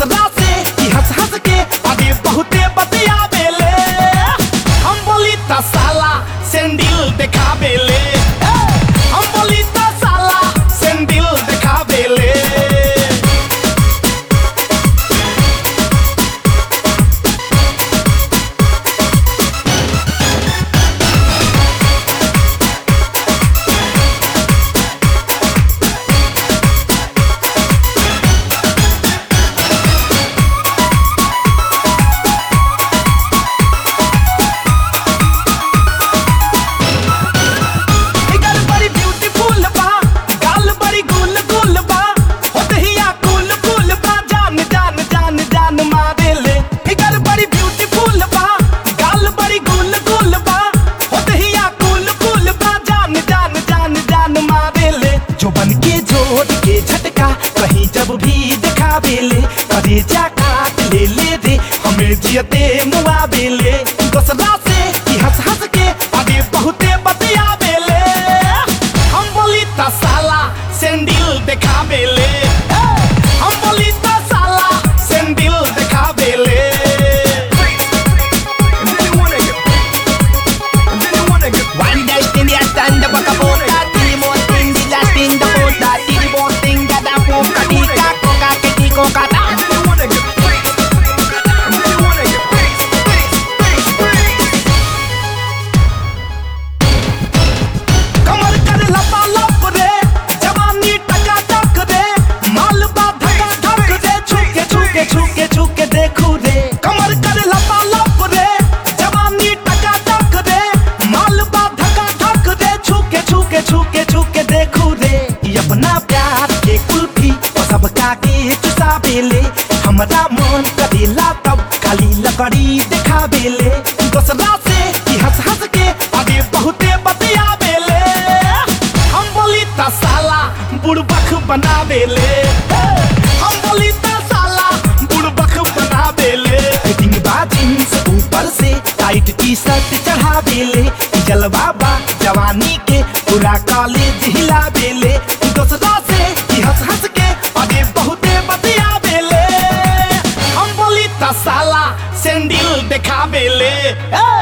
दोसरा से ई हंस हंस के आगे बहुते बतियावेले हम बोली त साला सेंडिल देखावेले हम बोली त साला सेंडिल देखावेले फिगर बड़ी ब्यूटीफुल बा गाल बड़ी गुल गुल बा होतहिया कुल कुल बा जान जान जान जान मारेले फिगर बड़ी ब्यूटीफुल बा गाल बड़ी गुल गुल बा होतहिया कुल कुल बा जान जान जान जान मारेले जो बन के जोड़ के झटका कहीं जब भी दिखावेले करे जा काट ले ले रे हमें जियते मुआवेले दोसरा से ई हंस हंस के आगे बहुते बतियावेले हम बोली त साला सेंडिल देखावेले हम बोली त साला सेंडिल देखावेले One dash in the stand up a bota, three more thing, the last in the bota, three more thing, that a poka, tika, coca, kiti, coca, ta. कमर कर लपा लप रे जवानी टका टक रे माल बा धका धक रे छुके छुके छुके छुके देखू रे कमर कर लपा लप रे जवानी टका टक रे माल बा धका धक रे छुके छुके छुके छुके देखू रे ई अपना प्यार के कुल्फी और सबका के चुसावेले हमरा मन करेला तब खाली लकड़ी दिखावेले दोसरा से ई हंस हंस के आगे बहुते बतियावेले हम बोली त साला बुड़बक बनावेले हम बोली त साला बुड़बक बनावेले फिटिंग बा जींस ऊपर से टाइट टी शर्ट चढ़ावेले जलवा बा जवानी के पूरा कॉलेज हिलावेले दोसरा से ई हंस हंस के आगे बहुते बतियावेले हम बोली त साला सेंडिल देखावेले ए!